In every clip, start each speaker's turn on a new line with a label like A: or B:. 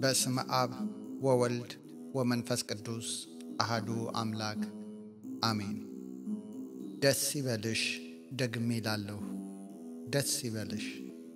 A: በስመ አብ ወወልድ ወመንፈስ ቅዱስ አሃዱ አምላክ አሜን። ደስ ይበልሽ ደግሜ ላለሁ ደስ ይበልሽ።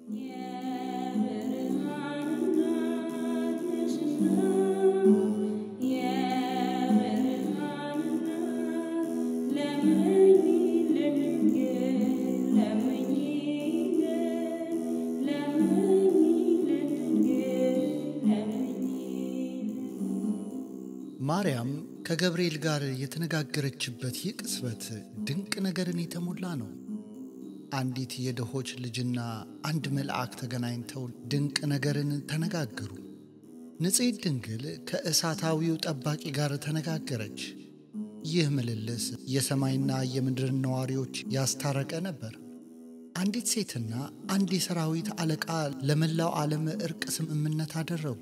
A: ማርያም ከገብርኤል ጋር የተነጋገረችበት ይህ ቅጽበት ድንቅ ነገርን የተሞላ ነው። አንዲት የድሆች ልጅና አንድ መልአክ ተገናኝተው ድንቅ ነገርን ተነጋገሩ። ንጽሕት ድንግል ከእሳታዊው ጠባቂ ጋር ተነጋገረች። ይህ ምልልስ የሰማይና የምድርን ነዋሪዎች ያስታረቀ ነበር። አንዲት ሴትና አንድ የሰራዊት አለቃ ለመላው ዓለም ዕርቅ ስምምነት አደረጉ።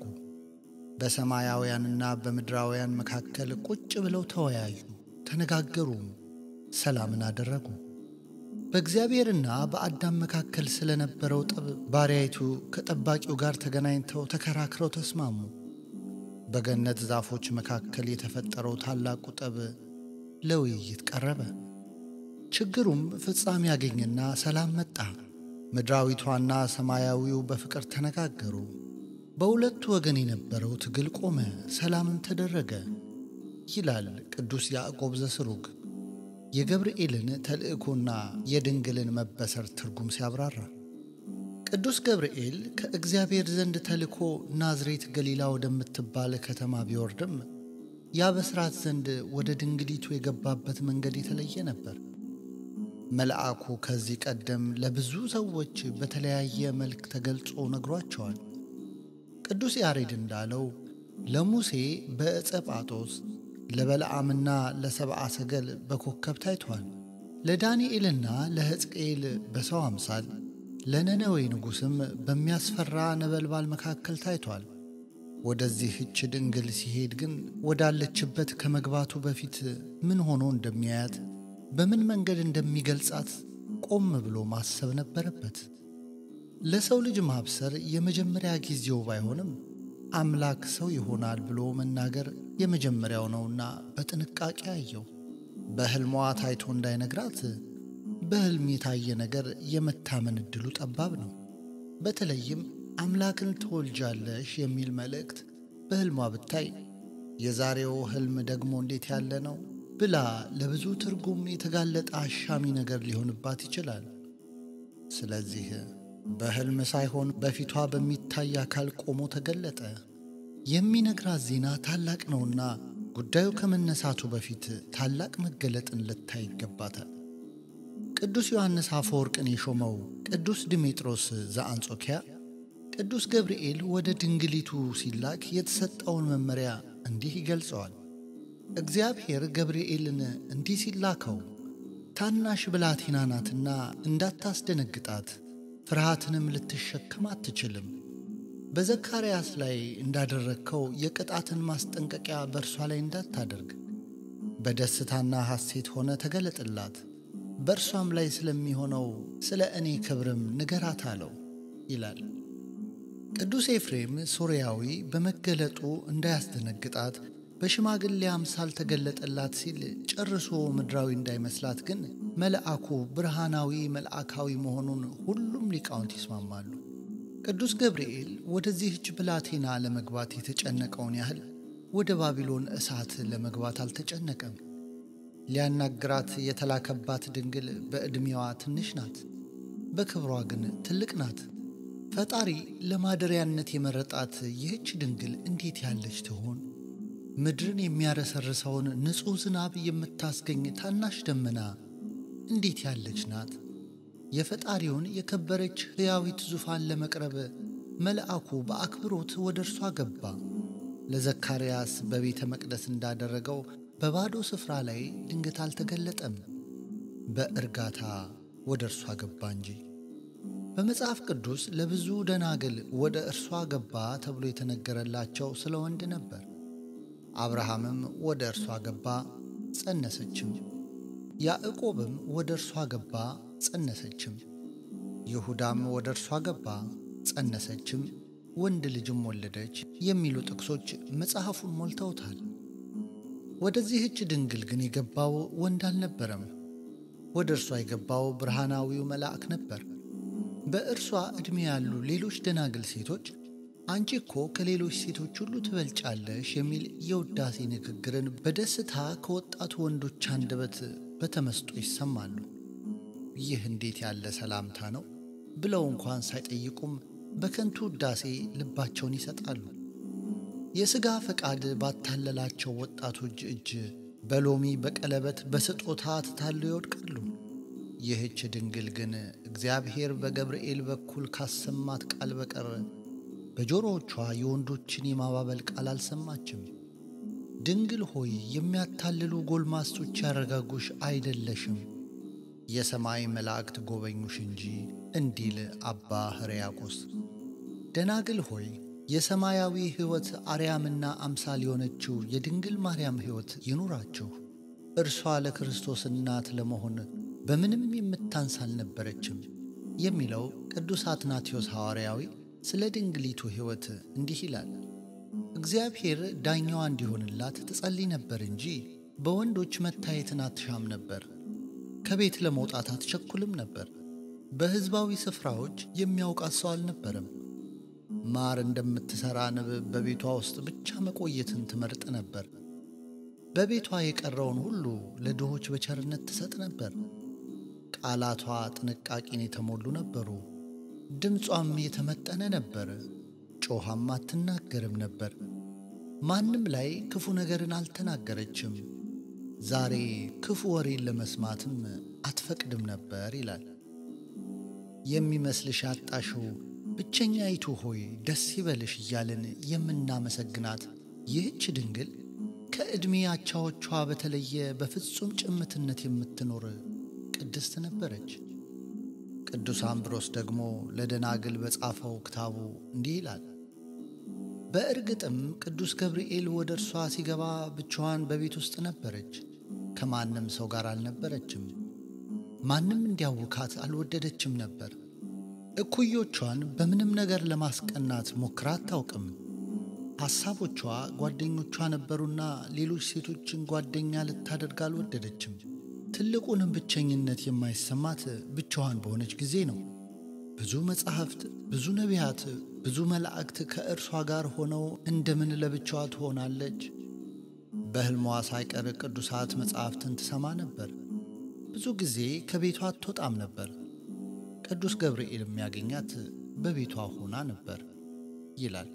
A: በሰማያውያንና በምድራውያን መካከል ቁጭ ብለው ተወያዩ፣ ተነጋገሩም፣ ሰላምን አደረጉ። በእግዚአብሔርና በአዳም መካከል ስለነበረው ጠብ ባሪያይቱ ከጠባቂው ጋር ተገናኝተው ተከራክረው ተስማሙ። በገነት ዛፎች መካከል የተፈጠረው ታላቁ ጠብ ለውይይት ቀረበ። ችግሩም ፍጻሜ ያገኝና ሰላም መጣ። ምድራዊቷና ሰማያዊው በፍቅር ተነጋገሩ። በሁለቱ ወገን የነበረው ትግል ቆመ፣ ሰላምም ተደረገ ይላል ቅዱስ ያዕቆብ ዘስሩግ የገብርኤልን ተልእኮና የድንግልን መበሰር ትርጉም ሲያብራራ። ቅዱስ ገብርኤል ከእግዚአብሔር ዘንድ ተልኮ ናዝሬት ገሊላ ወደምትባል ከተማ ቢወርድም ያበስራት ዘንድ ወደ ድንግሊቱ የገባበት መንገድ የተለየ ነበር። መልአኩ ከዚህ ቀደም ለብዙ ሰዎች በተለያየ መልክ ተገልጾ ነግሯቸዋል። ቅዱስ ያሬድ እንዳለው ለሙሴ በዕፀ ጳጦስ ለበለዓምና ለሰብአ ሰገል በኮከብ ታይቷል። ለዳንኤልና ለሕዝቅኤል በሰው አምሳል ለነነዌ ንጉሥም በሚያስፈራ ነበልባል መካከል ታይቷል። ወደዚህች ድንግል ሲሄድ ግን ወዳለችበት ከመግባቱ በፊት ምን ሆኖ እንደሚያያት በምን መንገድ እንደሚገልጻት ቆም ብሎ ማሰብ ነበረበት። ለሰው ልጅ ማብሰር የመጀመሪያ ጊዜው ባይሆንም አምላክ ሰው ይሆናል ብሎ መናገር የመጀመሪያው ነውና በጥንቃቄ አየው። በሕልሟ ታይቶ እንዳይነግራት በሕልም የታየ ነገር የመታመን ዕድሉ ጠባብ ነው። በተለይም አምላክን ትወልጃለሽ የሚል መልእክት በሕልሟ ብታይ የዛሬው ሕልም ደግሞ እንዴት ያለ ነው ብላ ለብዙ ትርጉም የተጋለጠ አሻሚ ነገር ሊሆንባት ይችላል። ስለዚህ በሕልም ሳይሆን በፊቷ በሚታይ አካል ቆሞ ተገለጠ። የሚነግራት ዜና ታላቅ ነውና ጉዳዩ ከመነሳቱ በፊት ታላቅ መገለጥን ልታይ ይገባታል። ቅዱስ ዮሐንስ አፈወርቅን የሾመው ቅዱስ ድሜጥሮስ ዘአንጾኪያ ቅዱስ ገብርኤል ወደ ድንግሊቱ ሲላክ የተሰጠውን መመሪያ እንዲህ ይገልጸዋል። እግዚአብሔር ገብርኤልን እንዲህ ሲላከው ታናሽ ብላቴና ናትና እንዳታስደነግጣት ፍርሃትንም ልትሸከም አትችልም። በዘካርያስ ላይ እንዳደረግከው የቅጣትን ማስጠንቀቂያ በእርሷ ላይ እንዳታደርግ በደስታና ሐሴት ሆነ ተገለጥላት፣ በእርሷም ላይ ስለሚሆነው ስለ እኔ ክብርም ንገራት አለው ይላል። ቅዱስ ኤፍሬም ሶርያዊ በመገለጡ እንዳያስደነግጣት በሽማግሌ አምሳል ተገለጠላት ሲል ጨርሶ ምድራዊ እንዳይመስላት ግን መልአኩ ብርሃናዊ መልአካዊ መሆኑን ሁሉም ሊቃውንት ይስማማሉ። ቅዱስ ገብርኤል ወደዚህች ብላቴና ለመግባት የተጨነቀውን ያህል ወደ ባቢሎን እሳት ለመግባት አልተጨነቀም። ሊያናግራት የተላከባት ድንግል በዕድሜዋ ትንሽ ናት፣ በክብሯ ግን ትልቅ ናት። ፈጣሪ ለማደሪያነት የመረጣት ይህች ድንግል እንዴት ያለች ትሆን? ምድርን የሚያረሰርሰውን ንጹሕ ዝናብ የምታስገኝ ታናሽ ደመና እንዴት ያለች ናት? የፈጣሪውን የከበረች ሕያዊት ዙፋን ለመቅረብ መልአኩ በአክብሮት ወደ እርሷ ገባ። ለዘካርያስ በቤተ መቅደስ እንዳደረገው በባዶ ስፍራ ላይ ድንገት አልተገለጠም፣ በእርጋታ ወደ እርሷ ገባ እንጂ። በመጽሐፍ ቅዱስ ለብዙ ደናግል ወደ እርሷ ገባ ተብሎ የተነገረላቸው ስለ ወንድ ነበር። አብርሃምም ወደ እርሷ ገባ ጸነሰችም። ያዕቆብም ወደ እርሷ ገባ ጸነሰችም። ይሁዳም ወደ እርሷ ገባ ጸነሰችም። ወንድ ልጅም ወለደች የሚሉ ጥቅሶች መጽሐፉን ሞልተውታል። ወደዚህች ድንግል ግን የገባው ወንድ አልነበረም። ወደ እርሷ የገባው ብርሃናዊው መልአክ ነበር። በእርሷ ዕድሜ ያሉ ሌሎች ደናግል ሴቶች አንቺ እኮ ከሌሎች ሴቶች ሁሉ ትበልጫለሽ የሚል የውዳሴ ንግግርን በደስታ ከወጣቱ ወንዶች አንደበት በተመስጦ ይሰማሉ። ይህ እንዴት ያለ ሰላምታ ነው ብለው እንኳን ሳይጠይቁም በከንቱ ውዳሴ ልባቸውን ይሰጣሉ። የሥጋ ፈቃድ ባታለላቸው ወጣቶች እጅ በሎሚ በቀለበት በስጦታ ተታለው ይወድቃሉ። ይህች ድንግል ግን እግዚአብሔር በገብርኤል በኩል ካሰማት ቃል በቀር በጆሮዎቿ የወንዶችን የማባበል ቃል አልሰማችም። ድንግል ሆይ የሚያታልሉ ጎልማሶች ያረጋጉሽ አይደለሽም፣ የሰማይ መላእክት ጎበኙሽ እንጂ እንዲል አባ ሕርያቆስ። ደናግል ሆይ የሰማያዊ ሕይወት አርያምና አምሳል የሆነችው የድንግል ማርያም ሕይወት ይኑራችሁ። እርሷ ለክርስቶስ እናት ለመሆን በምንም የምታንስ አልነበረችም የሚለው ቅዱስ አትናቴዎስ ሐዋርያዊ ስለ ድንግሊቱ ሕይወት እንዲህ ይላል። እግዚአብሔር ዳኛዋ እንዲሆንላት ትጸልይ ነበር እንጂ በወንዶች መታየትን አትሻም ነበር። ከቤት ለመውጣት አትቸኩልም ነበር። በሕዝባዊ ስፍራዎች የሚያውቃት ሰው አልነበረም። ማር እንደምትሠራ ንብ በቤቷ ውስጥ ብቻ መቆየትን ትመርጥ ነበር። በቤቷ የቀረውን ሁሉ ለድሆች በቸርነት ትሰጥ ነበር። ቃላቷ ጥንቃቄን የተሞሉ ነበሩ። ድምጿም የተመጠነ ነበር። ጮኻም አትናገርም ነበር። ማንም ላይ ክፉ ነገርን አልተናገረችም። ዛሬ ክፉ ወሬን ለመስማትም አትፈቅድም ነበር ይላል። የሚመስልሽ አጣሽው ብቸኛይቱ ሆይ ደስ ይበልሽ እያልን የምናመሰግናት ይህች ድንግል ከዕድሜ አቻዎቿ በተለየ በፍጹም ጭምትነት የምትኖር ቅድስት ነበረች። ቅዱስ አምብሮስ ደግሞ ለደናግል በጻፈው ክታቡ እንዲህ ይላል። በእርግጥም ቅዱስ ገብርኤል ወደ እርሷ ሲገባ ብቻዋን በቤት ውስጥ ነበረች። ከማንም ሰው ጋር አልነበረችም። ማንም እንዲያውካት አልወደደችም ነበር። እኩዮቿን በምንም ነገር ለማስቀናት ሞክራ አታውቅም። ሐሳቦቿ ጓደኞቿ ነበሩና ሌሎች ሴቶችን ጓደኛ ልታደርግ አልወደደችም። ትልቁንም ብቸኝነት የማይሰማት ብቻዋን በሆነች ጊዜ ነው። ብዙ መጻሕፍት፣ ብዙ ነቢያት፣ ብዙ መላእክት ከእርሷ ጋር ሆነው እንደምን ለብቻዋ ትሆናለች? በሕልሟ ሳይቀር ቅዱሳት መጻሕፍትን ትሰማ ነበር። ብዙ ጊዜ ከቤቷ አትወጣም ነበር። ቅዱስ ገብርኤል የሚያገኛት በቤቷ ሆና ነበር ይላል።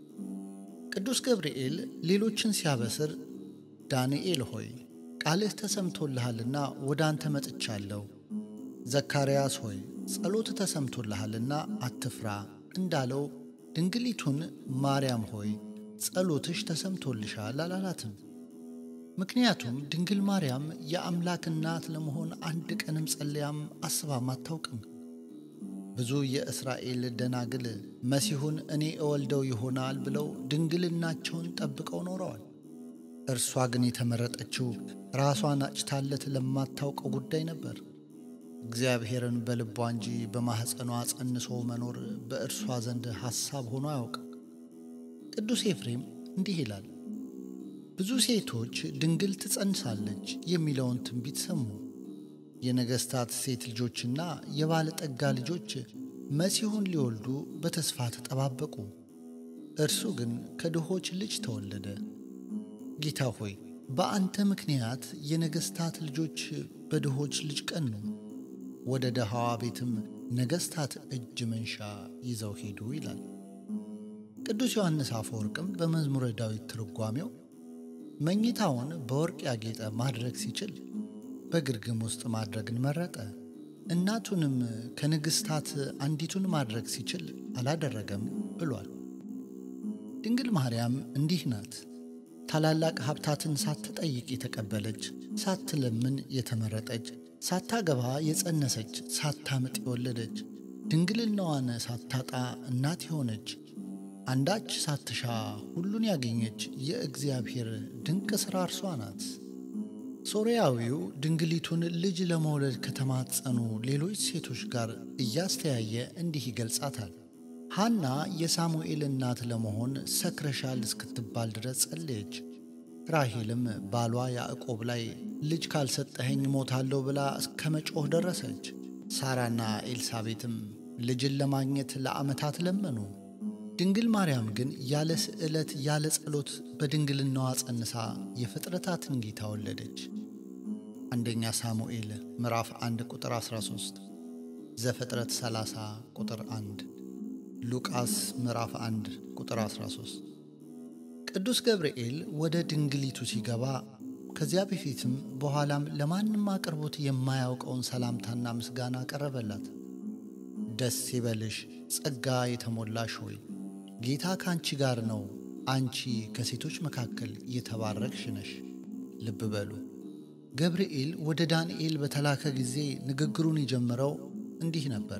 A: ቅዱስ ገብርኤል ሌሎችን ሲያበስር ዳንኤል ሆይ ቃልህ ተሰምቶልሃልና ወደ አንተ መጥቻለሁ፣ ዘካርያስ ሆይ ጸሎት ተሰምቶልሃልና አትፍራ እንዳለው ድንግሊቱን ማርያም ሆይ ጸሎትሽ ተሰምቶልሻል አላላትም። ምክንያቱም ድንግል ማርያም የአምላክ እናት ለመሆን አንድ ቀንም ጸልያም አስባም አታውቅም። ብዙ የእስራኤል ደናግል መሲሁን እኔ እወልደው ይሆናል ብለው ድንግልናቸውን ጠብቀው ኖረዋል። እርሷ ግን የተመረጠችው ራሷን አጭታለት ለማታውቀው ጉዳይ ነበር። እግዚአብሔርን በልቧ እንጂ በማኅፀኗ ጸንሶ መኖር በእርሷ ዘንድ ሐሳብ ሆኖ አያውቅም። ቅዱስ ኤፍሬም እንዲህ ይላል፣ ብዙ ሴቶች ድንግል ትጸንሳለች የሚለውን ትንቢት ሰሙ። የነገሥታት ሴት ልጆችና የባለጠጋ ልጆች መሲሁን ሊወልዱ በተስፋ ተጠባበቁ። እርሱ ግን ከድሆች ልጅ ተወለደ። ጌታ ሆይ በአንተ ምክንያት የነገሥታት ልጆች በድሆች ልጅ ቀኑ። ወደ ደሃዋ ቤትም ነገሥታት እጅ መንሻ ይዘው ሄዱ ይላል። ቅዱስ ዮሐንስ አፈወርቅም በመዝሙረ ዳዊት ትርጓሜው መኝታውን በወርቅ ያጌጠ ማድረግ ሲችል በግርግም ውስጥ ማድረግን መረጠ። እናቱንም ከንግሥታት አንዲቱን ማድረግ ሲችል አላደረገም ብሏል። ድንግል ማርያም እንዲህ ናት። ታላላቅ ሀብታትን ሳትጠይቅ የተቀበለች፣ ሳትለምን የተመረጠች፣ ሳታገባ የጸነሰች፣ ሳታምጥ የወለደች፣ ድንግልናዋን ሳታጣ እናት የሆነች፣ አንዳች ሳትሻ ሁሉን ያገኘች የእግዚአብሔር ድንቅ ሥራ እርሷ ናት። ሶርያዊው ድንግሊቱን ልጅ ለመውለድ ከተማጸኑ ሌሎች ሴቶች ጋር እያስተያየ እንዲህ ይገልጻታል። ሐና የሳሙኤል እናት ለመሆን ሰክረሻል እስክትባል ድረስ ጸለየች። ራሄልም ባሏ ያዕቆብ ላይ ልጅ ካልሰጠኸኝ ሞታለሁ ብላ እስከ መጮህ ደረሰች። ሳራና ኤልሳቤጥም ልጅን ለማግኘት ለዓመታት ለመኑ። ድንግል ማርያም ግን ያለ ስዕለት ያለ ጸሎት በድንግልናዋ ጸንሳ የፍጥረታትን ጌታ ወለደች። አንደኛ ሳሙኤል ምዕራፍ 1 ቁጥር 13፣ ዘፍጥረት 30 ቁጥር 1፣ ሉቃስ ምዕራፍ 1 ቁጥር 13። ቅዱስ ገብርኤል ወደ ድንግሊቱ ሲገባ ከዚያ በፊትም በኋላም ለማንም አቅርቦት የማያውቀውን ሰላምታና ምስጋና ቀረበላት። ደስ ይበልሽ ጸጋ የተሞላሽ ሆይ ጌታ ከአንቺ ጋር ነው፣ አንቺ ከሴቶች መካከል የተባረክሽ ነሽ። ልብ በሉ ገብርኤል ወደ ዳንኤል በተላከ ጊዜ ንግግሩን የጀመረው እንዲህ ነበረ።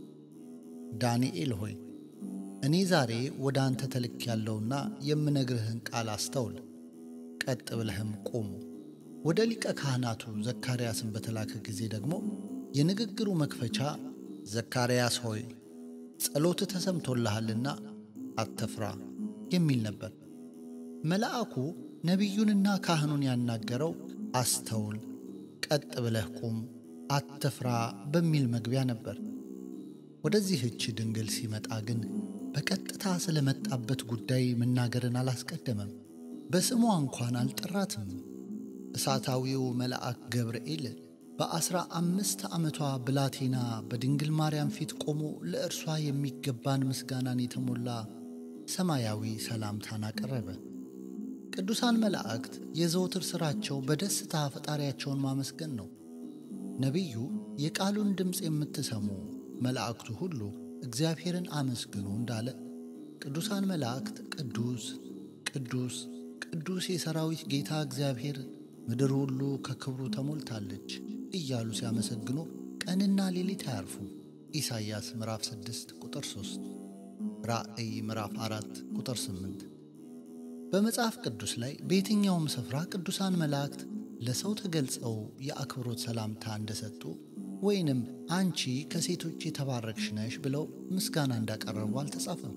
A: ዳንኤል ሆይ እኔ ዛሬ ወደ አንተ ተልክ ያለውና የምነግርህን ቃል አስተውል፣ ቀጥ ብለህም ቁሙ። ወደ ሊቀ ካህናቱ ዘካርያስን በተላከ ጊዜ ደግሞ የንግግሩ መክፈቻ ዘካርያስ ሆይ ጸሎት ተሰምቶልሃልና አትፍራ የሚል ነበር። መልአኩ ነቢዩንና ካህኑን ያናገረው አስተውል፣ ቀጥ ብለህ ቁም፣ አትፍራ በሚል መግቢያ ነበር። ወደዚህች ድንግል ሲመጣ ግን በቀጥታ ስለመጣበት ጉዳይ መናገርን አላስቀደመም። በስሟ እንኳን አልጠራትም። እሳታዊው መልአክ ገብርኤል በአስራ አምስት ዓመቷ ብላቴና በድንግል ማርያም ፊት ቆሞ ለእርሷ የሚገባን ምስጋናን የተሞላ ሰማያዊ ሰላምታን አቀረበ። ቅዱሳን መላእክት የዘወትር ሥራቸው በደስታ ፈጣሪያቸውን ማመስገን ነው። ነቢዩ የቃሉን ድምፅ የምትሰሙ መላእክቱ ሁሉ እግዚአብሔርን አመስግኑ እንዳለ ቅዱሳን መላእክት ቅዱስ ቅዱስ ቅዱስ የሰራዊት ጌታ እግዚአብሔር ምድር ሁሉ ከክብሩ ተሞልታለች እያሉ ሲያመሰግኑ ቀንና ሌሊት አያርፉ። ኢሳይያስ ምዕራፍ 6 ቁጥር 3፣ ራእይ ምዕራፍ 4 ቁጥር 8። በመጽሐፍ ቅዱስ ላይ በየትኛውም ስፍራ ቅዱሳን መላእክት ለሰው ተገልጸው የአክብሮት ሰላምታ እንደሰጡ ወይንም አንቺ ከሴቶች የተባረክሽ ነሽ ብለው ምስጋና እንዳቀረቡ አልተጻፈም።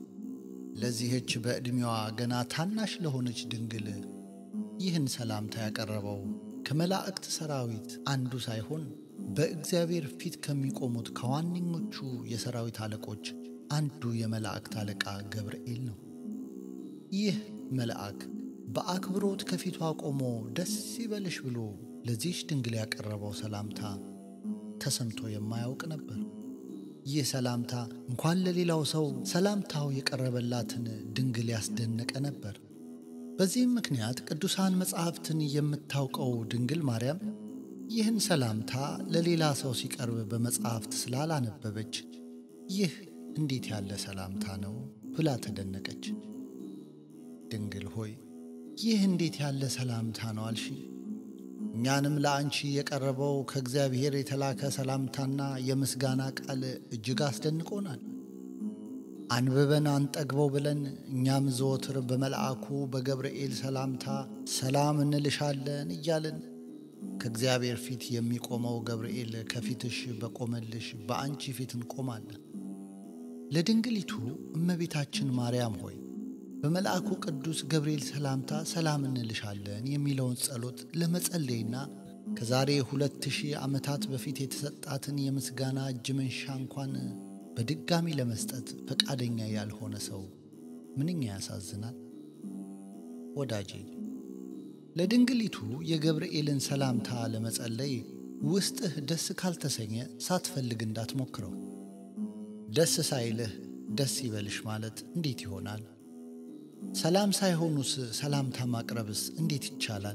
A: ለዚህች በዕድሜዋ ገና ታናሽ ለሆነች ድንግል ይህን ሰላምታ ያቀረበው ከመላእክት ሰራዊት አንዱ ሳይሆን በእግዚአብሔር ፊት ከሚቆሙት ከዋነኞቹ የሰራዊት አለቆች አንዱ የመላእክት አለቃ ገብርኤል ነው። ይህ መልአክ በአክብሮት ከፊቷ ቆሞ ደስ ይበልሽ ብሎ ለዚህች ድንግል ያቀረበው ሰላምታ ተሰምቶ የማያውቅ ነበር። ይህ ሰላምታ እንኳን ለሌላው ሰው ሰላምታው የቀረበላትን ድንግል ያስደነቀ ነበር። በዚህም ምክንያት ቅዱሳን መጻሕፍትን የምታውቀው ድንግል ማርያም ይህን ሰላምታ ለሌላ ሰው ሲቀርብ በመጻሕፍት ስላላነበበች ይህ እንዴት ያለ ሰላምታ ነው ብላ ተደነቀች። ድንግል ሆይ ይህ እንዴት ያለ ሰላምታ ነው አልሽ? እኛንም ለአንቺ የቀረበው ከእግዚአብሔር የተላከ ሰላምታና የምስጋና ቃል እጅግ አስደንቆናል። አንብበን አንጠግበው ብለን እኛም ዘወትር በመልአኩ በገብርኤል ሰላምታ ሰላም እንልሻለን እያልን ከእግዚአብሔር ፊት የሚቆመው ገብርኤል ከፊትሽ በቆመልሽ በአንቺ ፊት እንቆማለን። ለድንግሊቱ እመቤታችን ማርያም ሆይ በመልአኩ ቅዱስ ገብርኤል ሰላምታ ሰላም እንልሻለን የሚለውን ጸሎት ለመጸለይና ከዛሬ ሁለት ሺህ ዓመታት በፊት የተሰጣትን የምስጋና እጅ መንሻ እንኳን በድጋሚ ለመስጠት ፈቃደኛ ያልሆነ ሰው ምንኛ ያሳዝናል። ወዳጄ ለድንግሊቱ የገብርኤልን ሰላምታ ለመጸለይ ውስጥህ ደስ ካልተሰኘ ሳትፈልግ እንዳትሞክረው። ደስ ሳይልህ ደስ ይበልሽ ማለት እንዴት ይሆናል? ሰላም ሳይሆኑስ ሰላምታ ማቅረብስ እንዴት ይቻላል?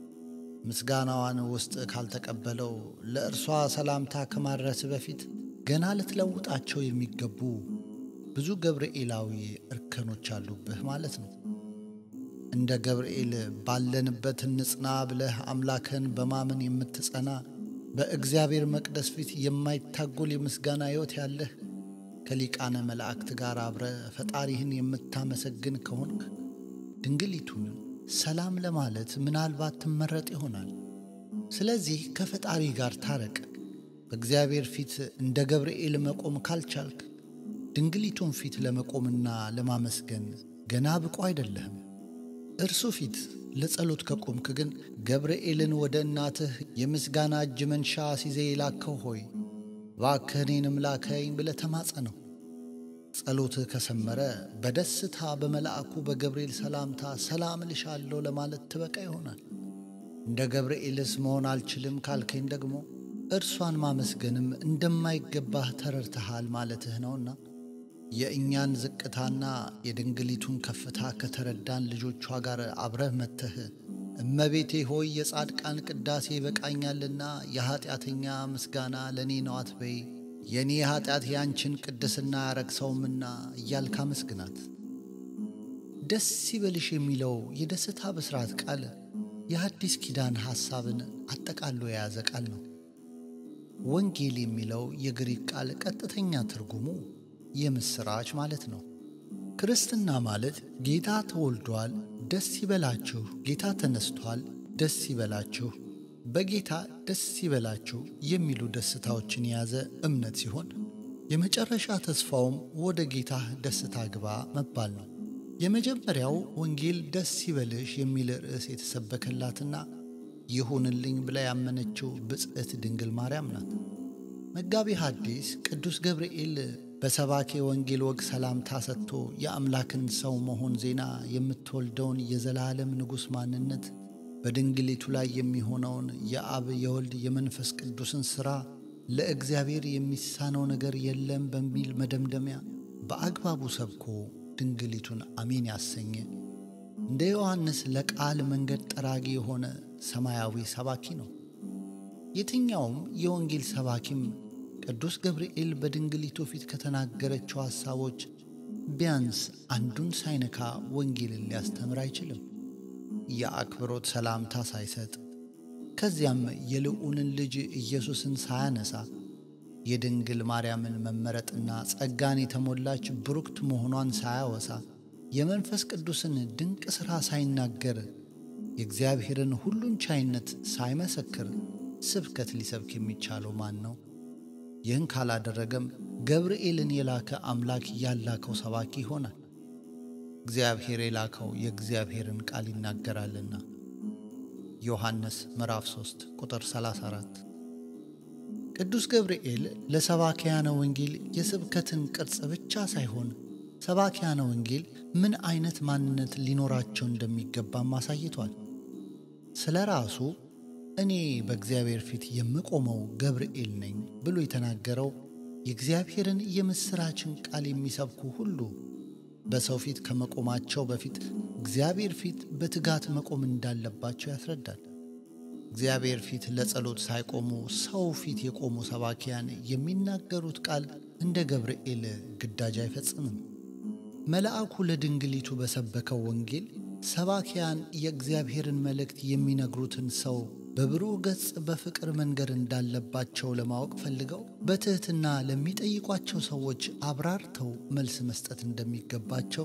A: ምስጋናዋን ውስጥ ካልተቀበለው ለእርሷ ሰላምታ ከማድረስ በፊት ገና ልትለውጣቸው የሚገቡ ብዙ ገብርኤላዊ እርከኖች አሉብህ ማለት ነው። እንደ ገብርኤል ባለንበት እንጽና ብለህ አምላክን በማመን የምትጸና በእግዚአብሔር መቅደስ ፊት የማይታጎል የምስጋና ሕይወት ያለህ ከሊቃነ መላእክት ጋር አብረ ፈጣሪህን የምታመሰግን ከሆንክ ድንግሊቱን ሰላም ለማለት ምናልባት ትመረጥ ይሆናል። ስለዚህ ከፈጣሪ ጋር ታረቅ። በእግዚአብሔር ፊት እንደ ገብርኤል መቆም ካልቻልክ ድንግሊቱን ፊት ለመቆምና ለማመስገን ገና ብቁ አይደለህም። እርሱ ፊት ለጸሎት ከቆምክ ግን ገብርኤልን ወደ እናትህ የምስጋና እጅ መንሻ ሲዜ የላከው ሆይ እባክህ እኔንም ላከኝ ብለህ ተማጸነው። ጸሎትህ ከሰመረ በደስታ በመልአኩ በገብርኤል ሰላምታ ሰላም እልሻለሁ ለማለት ትበቃ ይሆናል። እንደ ገብርኤልስ መሆን አልችልም ካልከኝ ደግሞ እርሷን ማመስገንም እንደማይገባህ ተረድተሃል ማለትህ ነውና የእኛን ዝቅታና የድንግሊቱን ከፍታ ከተረዳን ልጆቿ ጋር አብረህ መጥተህ እመቤቴ ሆይ የጻድቃን ቅዳሴ ይበቃኛልና የኀጢአተኛ ምስጋና ለእኔ ነው አትበይ፣ የእኔ ኀጢአት ያንቺን ቅድስና ያረክሰውምና እያልክ አመስግናት። ደስ ይበልሽ የሚለው የደስታ ብስራት ቃል የሐዲስ ኪዳን ሐሳብን አጠቃሎ የያዘ ቃል ነው። ወንጌል የሚለው የግሪክ ቃል ቀጥተኛ ትርጉሙ የምሥራች ማለት ነው። ክርስትና ማለት ጌታ ተወልዷል፣ ደስ ይበላችሁ፣ ጌታ ተነስቷል፣ ደስ ይበላችሁ፣ በጌታ ደስ ይበላችሁ የሚሉ ደስታዎችን የያዘ እምነት ሲሆን የመጨረሻ ተስፋውም ወደ ጌታ ደስታ ግባ መባል ነው። የመጀመሪያው ወንጌል ደስ ይበልሽ የሚል ርዕስ የተሰበከላትና ይሁንልኝ ብላ ያመነችው ብጽዕት ድንግል ማርያም ናት። መጋቢ ሐዲስ ቅዱስ ገብርኤል በሰባኬ ወንጌል ወግ ሰላምታ ሰጥቶ የአምላክን ሰው መሆን ዜና የምትወልደውን የዘላለም ንጉሥ ማንነት በድንግሊቱ ላይ የሚሆነውን የአብ የወልድ የመንፈስ ቅዱስን ሥራ ለእግዚአብሔር የሚሳነው ነገር የለም በሚል መደምደሚያ በአግባቡ ሰብኮ ድንግሊቱን አሜን ያሰኘ እንደ ዮሐንስ ለቃል መንገድ ጠራጊ የሆነ ሰማያዊ ሰባኪ ነው። የትኛውም የወንጌል ሰባኪም ቅዱስ ገብርኤል በድንግሊቱ ፊት ከተናገረችው ሐሳቦች ቢያንስ አንዱን ሳይነካ ወንጌልን ሊያስተምር አይችልም። የአክብሮት ሰላምታ ሳይሰጥ ከዚያም የልዑልን ልጅ ኢየሱስን ሳያነሳ የድንግል ማርያምን መመረጥና ጸጋን የተሞላች ብሩክት መሆኗን ሳያወሳ የመንፈስ ቅዱስን ድንቅ ሥራ ሳይናገር የእግዚአብሔርን ሁሉን ቻይነት ሳይመሰክር ስብከት ሊሰብክ የሚቻለው ማን ነው? ይህን ካላደረገም ገብርኤልን የላከ አምላክ ያላከው ሰባኪ ይሆናል። እግዚአብሔር የላከው የእግዚአብሔርን ቃል ይናገራልና ዮሐንስ ምዕራፍ 3 ቁጥር 34። ቅዱስ ገብርኤል ለሰባኪያነ ወንጌል የስብከትን ቅርጽ ብቻ ሳይሆን ሰባኪያነ ወንጌል ምን አይነት ማንነት ሊኖራቸው እንደሚገባም አሳይቷል። ስለ ራሱ እኔ በእግዚአብሔር ፊት የምቆመው ገብርኤል ነኝ ብሎ የተናገረው የእግዚአብሔርን የምሥራችን ቃል የሚሰብኩ ሁሉ በሰው ፊት ከመቆማቸው በፊት እግዚአብሔር ፊት በትጋት መቆም እንዳለባቸው ያስረዳል። እግዚአብሔር ፊት ለጸሎት ሳይቆሙ ሰው ፊት የቆሙ ሰባኪያን የሚናገሩት ቃል እንደ ገብርኤል ግዳጅ አይፈጽምም። መልአኩ ለድንግሊቱ በሰበከው ወንጌል ሰባኪያን የእግዚአብሔርን መልእክት የሚነግሩትን ሰው በብሩህ ገጽ በፍቅር መንገር እንዳለባቸው ለማወቅ ፈልገው በትሕትና ለሚጠይቋቸው ሰዎች አብራርተው መልስ መስጠት እንደሚገባቸው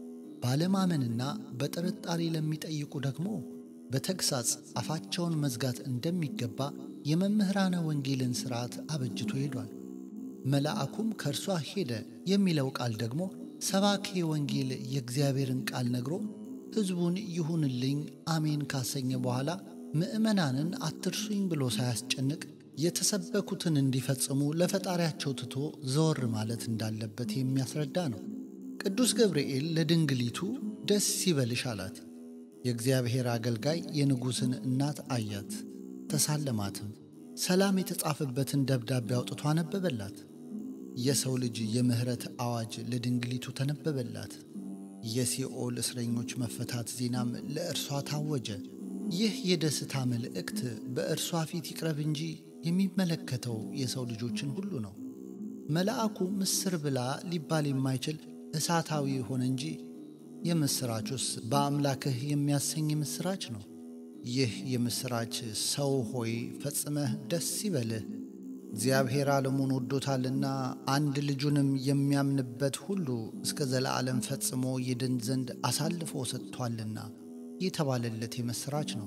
A: ባለማመንና በጥርጣሬ ለሚጠይቁ ደግሞ በተግሳጽ አፋቸውን መዝጋት እንደሚገባ የመምህራነ ወንጌልን ሥርዓት አበጅቶ ሄዷል። መልአኩም ከእርሷ ሄደ የሚለው ቃል ደግሞ ሰባኬ ወንጌል የእግዚአብሔርን ቃል ነግሮ ሕዝቡን ይሁንልኝ አሜን ካሰኘ በኋላ ምዕመናንን አትርሱኝ ብሎ ሳያስጨንቅ የተሰበኩትን እንዲፈጽሙ ለፈጣሪያቸው ትቶ ዘወር ማለት እንዳለበት የሚያስረዳ ነው። ቅዱስ ገብርኤል ለድንግሊቱ ደስ ይበልሽ አላት። የእግዚአብሔር አገልጋይ የንጉሥን እናት አያት፣ ተሳለማትም። ሰላም የተጻፈበትን ደብዳቤ አውጥቶ አነበበላት። የሰው ልጅ የምሕረት አዋጅ ለድንግሊቱ ተነበበላት። የሲኦል እስረኞች መፈታት ዜናም ለእርሷ ታወጀ። ይህ የደስታ መልእክት በእርሷ ፊት ይቅረብ እንጂ የሚመለከተው የሰው ልጆችን ሁሉ ነው። መልአኩ ምስር ብላ ሊባል የማይችል እሳታዊ ሆነ እንጂ የምሥራቹስ በአምላክህ የሚያሰኝ ምስራች ነው። ይህ የምሥራች ሰው ሆይ ፈጽመህ ደስ ይበልህ፣ እግዚአብሔር ዓለሙን ወዶታልና አንድ ልጁንም የሚያምንበት ሁሉ እስከ ዘለዓለም ፈጽሞ ይድን ዘንድ አሳልፎ ሰጥቷልና የተባለለት የምሥራች ነው።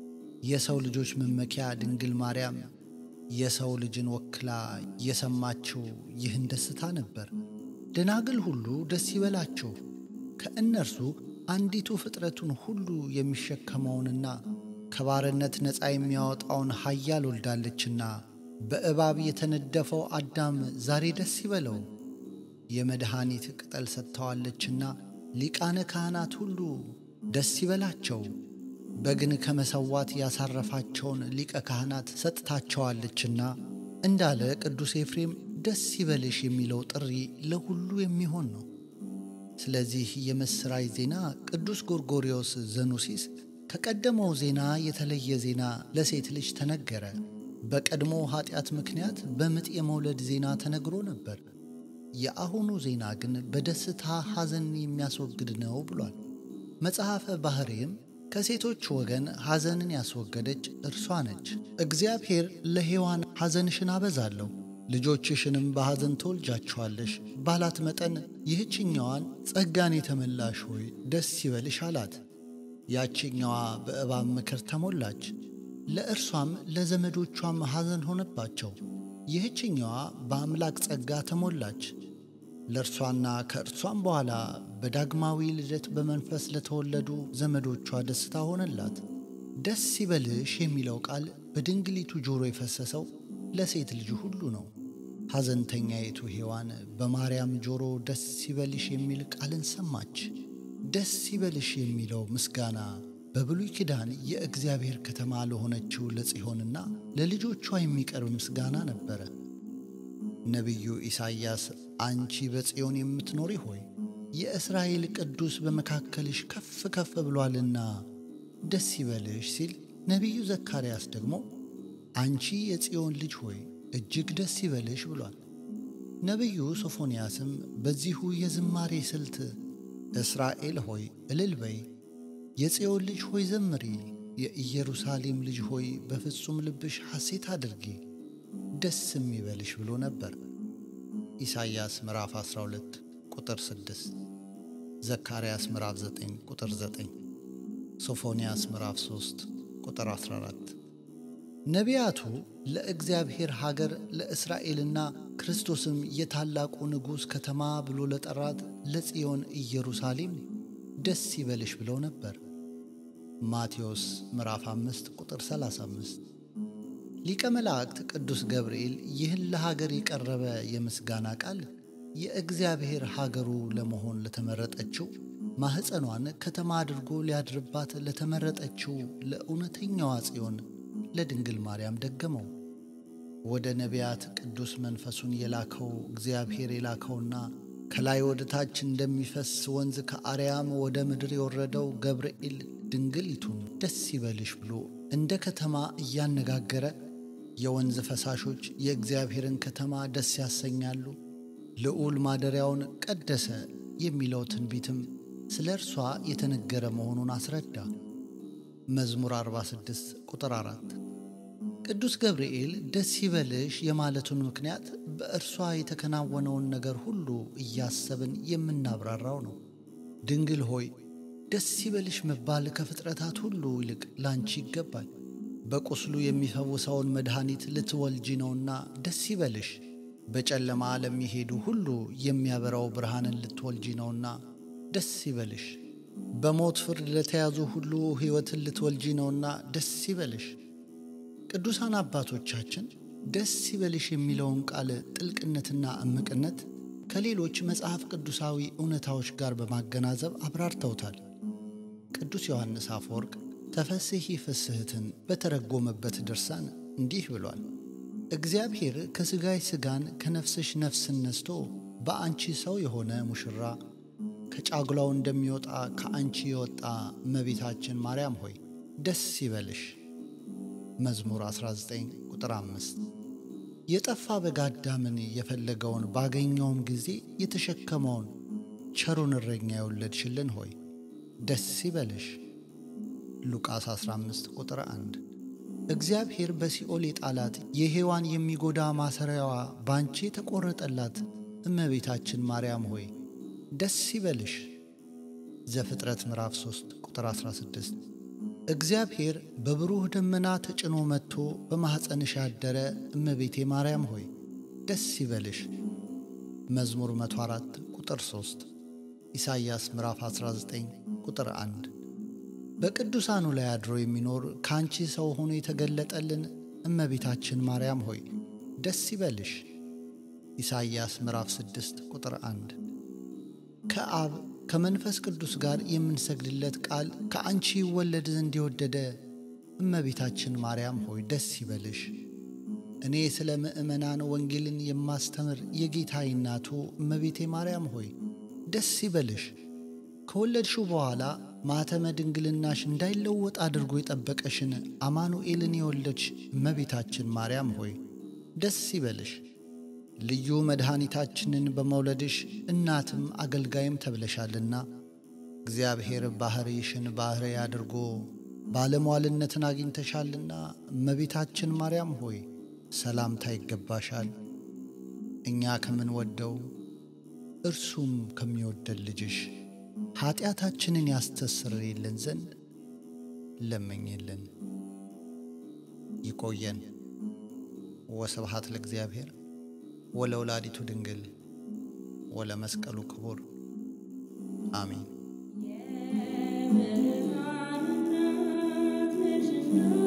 A: የሰው ልጆች መመኪያ ድንግል ማርያም የሰው ልጅን ወክላ የሰማችው ይህን ደስታ ነበር። ደናግል ሁሉ ደስ ይበላቸው፣ ከእነርሱ አንዲቱ ፍጥረቱን ሁሉ የሚሸከመውንና ከባርነት ነፃ የሚያወጣውን ኃያል ወልዳለችና በእባብ የተነደፈው አዳም ዛሬ ደስ ይበለው። የመድኃኒት ቅጠል ሰጥተዋለችና ሊቃነ ካህናት ሁሉ ደስ ይበላቸው። በግን ከመሰዋት ያሳረፋቸውን ሊቀ ካህናት ሰጥታቸዋለችና እንዳለ ቅዱስ ኤፍሬም ደስ ይበልሽ የሚለው ጥሪ ለሁሉ የሚሆን ነው። ስለዚህ የምሥራች ዜና ቅዱስ ጎርጎርዮስ ዘኑሲስ ከቀደመው ዜና የተለየ ዜና ለሴት ልጅ ተነገረ። በቀድሞ ኀጢአት ምክንያት በምጥ የመውለድ ዜና ተነግሮ ነበር። የአሁኑ ዜና ግን በደስታ ሐዘን የሚያስወግድ ነው ብሏል። መጽሐፈ ባሕርይም ከሴቶች ወገን ሐዘንን ያስወገደች እርሷ ነች። እግዚአብሔር ለሔዋን ሐዘንሽን አበዛለሁ ልጆችሽንም በሐዘን ትወልጃቸዋለሽ ባላት መጠን ይህችኛዋን ጸጋን የተመላሽ ሆይ ደስ ይበልሽ አላት። ያችኛዋ በእባብ ምክር ተሞላች፣ ለእርሷም ለዘመዶቿም ሐዘን ሆነባቸው። ይህችኛዋ በአምላክ ጸጋ ተሞላች፣ ለእርሷና ከእርሷም በኋላ በዳግማዊ ልደት በመንፈስ ለተወለዱ ዘመዶቿ ደስታ ሆነላት። ደስ ይበልሽ የሚለው ቃል በድንግሊቱ ጆሮ የፈሰሰው ለሴት ልጅ ሁሉ ነው። ሐዘንተኛይቱ ሔዋን በማርያም ጆሮ ደስ ይበልሽ የሚል ቃልን ሰማች። ደስ ይበልሽ የሚለው ምስጋና በብሉይ ኪዳን የእግዚአብሔር ከተማ ለሆነችው ለጽዮንና ለልጆቿ የሚቀርብ ምስጋና ነበረ። ነቢዩ ኢሳይያስ አንቺ በጽዮን የምትኖሪ ሆይ የእስራኤል ቅዱስ በመካከልሽ ከፍ ከፍ ብሏልና ደስ ይበልሽ ሲል፣ ነቢዩ ዘካርያስ ደግሞ አንቺ የጽዮን ልጅ ሆይ እጅግ ደስ ይበልሽ ብሏል። ነቢዩ ሶፎንያስም በዚሁ የዝማሬ ስልት እስራኤል ሆይ እልል በይ፣ የጽዮን ልጅ ሆይ ዘምሪ፣ የኢየሩሳሌም ልጅ ሆይ በፍጹም ልብሽ ሐሴት አድርጊ፣ ደስ የሚበልሽ ብሎ ነበር። ኢሳይያስ ምዕራፍ 12 ቁጥር 6፣ ዘካርያስ ምዕራፍ 9 ቁጥር 9፣ ሶፎንያስ ምዕራፍ 3 ቁጥር 14። ነቢያቱ ለእግዚአብሔር ሀገር ለእስራኤልና ክርስቶስም የታላቁ ንጉሥ ከተማ ብሎ ለጠራት ለጽዮን ኢየሩሳሌም ደስ ይበልሽ ብለው ነበር። ማቴዎስ ምዕራፍ 5 ቁጥር 35። ሊቀ መላእክት ቅዱስ ገብርኤል ይህን ለሀገር የቀረበ የምስጋና ቃል የእግዚአብሔር ሀገሩ ለመሆን ለተመረጠችው ማኅፀኗን ከተማ አድርጎ ሊያድርባት ለተመረጠችው ለእውነተኛዋ ጽዮን ለድንግል ማርያም ደገመው። ወደ ነቢያት ቅዱስ መንፈሱን የላከው እግዚአብሔር የላከውና ከላይ ወደ ታች እንደሚፈስ ወንዝ ከአርያም ወደ ምድር የወረደው ገብርኤል ድንግሊቱን ደስ ይበልሽ ብሎ እንደ ከተማ እያነጋገረ የወንዝ ፈሳሾች የእግዚአብሔርን ከተማ ደስ ያሰኛሉ፣ ልዑል ማደሪያውን ቀደሰ የሚለው ትንቢትም ስለ እርሷ የተነገረ መሆኑን አስረዳ። መዝሙር 46 ቁጥር 4 ቅዱስ ገብርኤል ደስ ይበልሽ የማለቱን ምክንያት በእርሷ የተከናወነውን ነገር ሁሉ እያሰብን የምናብራራው ነው። ድንግል ሆይ ደስ ይበልሽ መባል ከፍጥረታት ሁሉ ይልቅ ላንቺ ይገባል። በቁስሉ የሚፈውሰውን መድኃኒት ልትወልጂ ነውና ደስ ይበልሽ። በጨለማ ለሚሄዱ ሁሉ የሚያበራው ብርሃንን ልትወልጂ ነውና ደስ ይበልሽ። በሞት ፍርድ ለተያዙ ሁሉ ሕይወትን ልትወልጂ ነውና ደስ ይበልሽ። ቅዱሳን አባቶቻችን ደስ ይበልሽ የሚለውን ቃል ጥልቅነትና እምቅነት ከሌሎች መጽሐፍ ቅዱሳዊ እውነታዎች ጋር በማገናዘብ አብራርተውታል። ቅዱስ ዮሐንስ አፈወርቅ ተፈስሒ ፍስሕትን በተረጎመበት ድርሳን እንዲህ ብሏል። እግዚአብሔር ከሥጋሽ ሥጋን ከነፍስሽ ነፍስን ነስቶ በአንቺ ሰው የሆነ ሙሽራ ከጫጉላው እንደሚወጣ ከአንቺ የወጣ እመቤታችን ማርያም ሆይ ደስ ይበልሽ። መዝሙር 19 ቁጥር 5 የጠፋ በግ አዳምን የፈለገውን ባገኘውም ጊዜ የተሸከመውን ቸሩን እረኛ የወለድሽልን ሆይ ደስ ይበልሽ። ሉቃስ 15 ቁጥር 1 እግዚአብሔር በሲኦል የጣላት የሔዋን የሚጎዳ ማሰሪያዋ ባንቺ የተቆረጠላት እመቤታችን ማርያም ሆይ ደስ ይበልሽ። ዘፍጥረት ምዕራፍ 3 ቁጥር 16 እግዚአብሔር በብሩህ ደመና ተጭኖ መጥቶ በማኅፀንሽ ያደረ እመቤቴ ማርያም ሆይ ደስ ይበልሽ። መዝሙር 104 ቁጥር 3፣ ኢሳይያስ ምዕራፍ 19 ቁጥር 1። በቅዱሳኑ ላይ አድሮ የሚኖር ከአንቺ ሰው ሆኖ የተገለጠልን እመቤታችን ማርያም ሆይ ደስ ይበልሽ። ኢሳይያስ ምዕራፍ 6 ቁጥር 1። ከአብ ከመንፈስ ቅዱስ ጋር የምንሰግድለት ቃል ከአንቺ ይወለድ ዘንድ የወደደ እመቤታችን ማርያም ሆይ ደስ ይበልሽ። እኔ ስለ ምእመናን ወንጌልን የማስተምር የጌታዬ እናቱ እመቤቴ ማርያም ሆይ ደስ ይበልሽ። ከወለድሽው በኋላ ማኅተመ ድንግልናሽ እንዳይለወጥ አድርጎ የጠበቀሽን አማኑኤልን የወለድሽ እመቤታችን ማርያም ሆይ ደስ ይበልሽ። ልዩ መድኃኒታችንን በመውለድሽ እናትም አገልጋይም ተብለሻልና እግዚአብሔር ባሕርይሽን ባሕርይ አድርጎ ባለሟልነትን አግኝተሻልና እመቤታችን ማርያም ሆይ ሰላምታ ይገባሻል። እኛ ከምንወደው እርሱም ከሚወደን ልጅሽ ኀጢአታችንን ያስተሰርይልን ዘንድ ለመኝልን። ይቆየን። ወስብሐት ለእግዚአብሔር ወለወላዲቱ ድንግል ወለመስቀሉ ክቡር አሜን።
B: የብርሃን እናት ነሽና